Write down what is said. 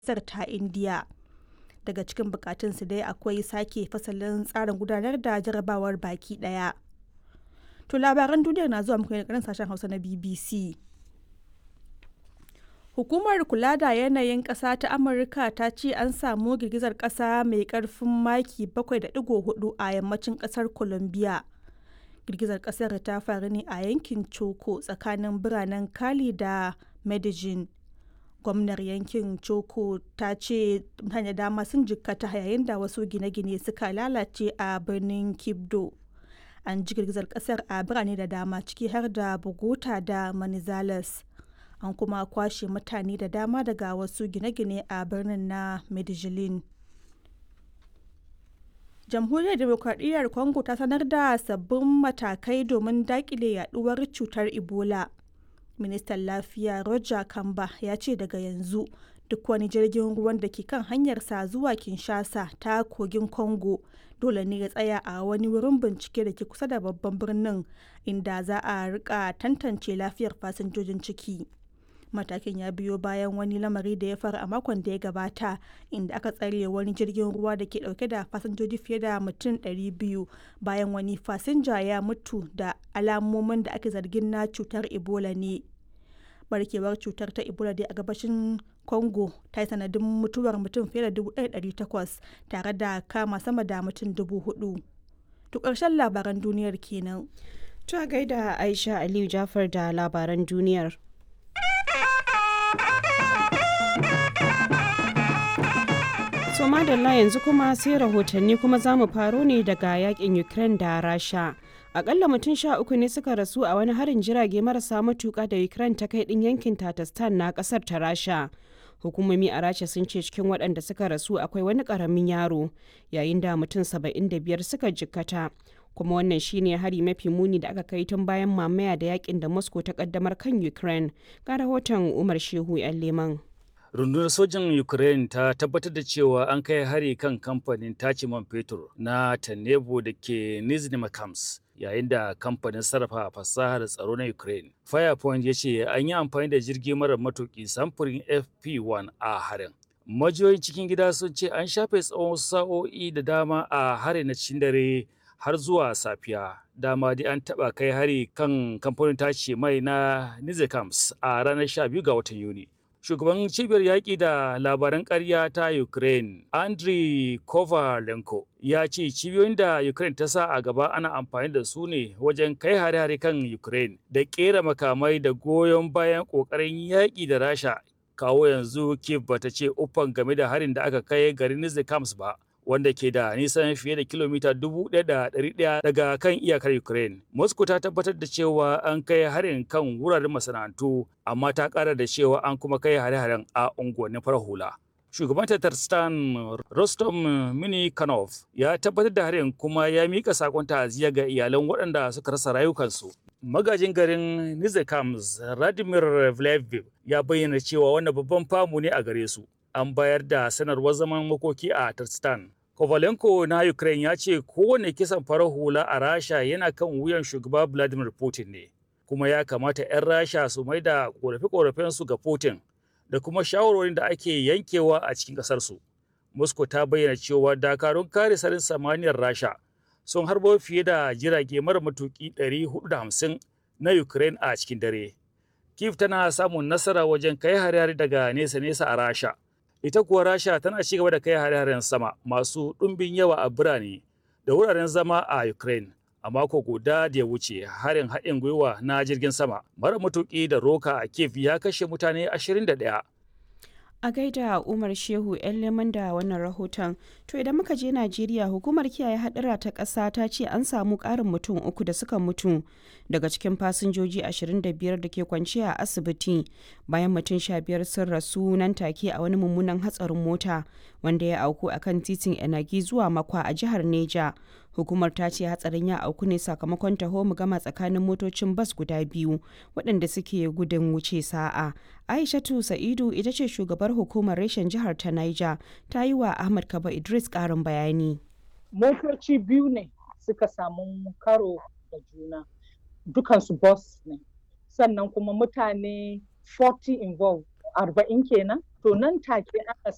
ƙasar ta indiya daga cikin bukatunsu dai akwai sake fasalin tsarin gudanar da jarabawar baki daya to labaran duniyar na zuwa muku ne sashen hausa na bbc hukumar kula da yanayin ƙasa ta amurka ta ce an samu girgizar ƙasa mai ƙarfin maki 7.4 a yammacin ƙasar colombia girgizar ƙasar ta faru ne a yankin choco tsakanin biranen cali da medellin gwamnar yankin choco ta ce mutane dama sun jikkata yayin da wasu gine-gine suka lalace a birnin kibdo an ji girgizar kasar a birane da dama ciki har da bogota da manizales an kuma kwashe mutane da dama daga wasu gine-gine a birnin na medellin jamhuriyar demokradiyyar congo ta sanar da sabbin matakai domin dakile yaduwar cutar ebola ministan lafiya roger kamba ya ce daga yanzu duk wani jirgin ruwan da ke kan hanyarsa zuwa kinshasa ta kogin congo dole ne ya tsaya a wani wurin bincike da ke kusa da babban birnin inda za a rika tantance lafiyar fasinjojin ciki matakin ya biyo bayan wani lamari da ya faru a makon da ya gabata inda aka tsare wani jirgin ruwa da ke dauke da fasinjoji fiye da mutum 200 bayan wani fasinja ya mutu da alamomin da ake zargin na cutar ebola ne barkewar cutar ta ebola dai a gabashin congo ta yi sanadin mutuwar mutum fiye da 1,800 tare da kama sama da mutum 4,000 to ƙarshen labaran duniyar kenan to gaida aisha aliyu jafar da labaran duniyar so madalla yanzu kuma sai rahotanni kuma za mu faro ne daga yakin ukraine da rasha akalla mutum sha uku ne suka rasu a wani harin jirage marasa matuka da ukraine ta kai din yankin tatastan na kasar ta rasha hukumomi a rasha sun ce cikin waɗanda suka rasu akwai wani ƙaramin yaro yayin da mutum saba'in da biyar suka jikkata kuma wannan shine hari mafi muni da aka kai tun bayan mamaya da yakin da moscow ta kaddamar kan ukraine ga rahoton umar shehu yan leman rundunar sojan ukraine ta tabbatar da cewa an kai hari kan kamfanin tace man fetur na tanebo da ke nizhny makams yayin da kamfanin sarrafa fasahar tsaro na ukraine firepoint ya ce an yi amfani da jirgi mara matuki samfurin fp1 a harin majiyoyin cikin gida sun ce an shafe tsawon sa'o'i da dama a harin na cikin dare har zuwa safiya dama dai an taba kai hari kan kamfanin tace mai na nizhny a ranar 12 ga watan yuni shugaban cibiyar yaƙi da labaran ƙarya ta ukraine andriy kovalenko ya ce cibiyoyin da ukraine ta sa a gaba ana amfani da su ne wajen kai hare-hare kan ukraine da ƙera makamai da goyon bayan ƙoƙarin yaƙi da rasha kawo yanzu kiev bata ce uffan game da harin da aka kai garin nizhikams ba wanda ke da nisan fiye da kilomita 1,100 daga kan iyakar Ukraine. Moscow ta tabbatar da cewa an kai harin kan wuraren masana'antu, amma ta ƙara da cewa an kuma kai hare-haren a unguwannin farar hula. Shugaban Tatarstan Rostom Minikanov ya tabbatar da harin kuma ya mika sakon ta'aziyya ga iyalan waɗanda suka rasa rayukansu. Magajin garin Nizhikams Radimir Vleviv ya bayyana cewa wannan babban famu ne a gare su. An bayar da sanarwar zaman makoki a Tarstan. Kovalenko na Ukraine ya ce kowane kisan farar hula a Rasha yana kan wuyan shugaba Vladimir Putin ne, kuma ya kamata 'yan Rasha su mai da ƙorafe-ƙorafensu ga Putin da kuma shawarwarin da ake yankewa a cikin ƙasarsu. Moscow ta bayyana cewa dakarun kare sarin samaniyar Rasha sun harbo fiye da jirage mara matuƙi 450 na Ukraine a cikin dare. Kiev tana samun nasara wajen kai hare-hare daga nesa-nesa a Rasha. ita kuwa rasha tana ci gaba da kai hare-haren sama masu ɗumbin yawa a birane da wuraren zama a ukraine a mako guda da ya wuce harin haɗin gwiwa na jirgin sama mara matuƙi da roka a kiev ya kashe mutane 21 a gaida umar shehu yan leman da wannan rahoton to idan muka je najeriya hukumar kiyaye hadura ta ƙasa ta ce an samu ƙarin mutum uku da suka mutu daga cikin fasinjoji 25 da ke kwanciya a asibiti bayan mutum 15 sun rasu nan take a wani mummunan hatsarin mota wanda ya auku a kan titin enagi zuwa makwa a jihar neja hukumar ta ce hatsarin ya auku ne sakamakon taho mu gama tsakanin motocin bas guda biyu waɗanda suke gudun wuce sa'a aishatu sa'idu ita ce shugabar hukumar reshen jihar ta niger ta yi wa ahmad kaba idris ƙarin bayani motoci biyu ne suka samu karo da juna dukansu bus ne sannan kuma mutane 40 involved arba'in kenan to nan take aka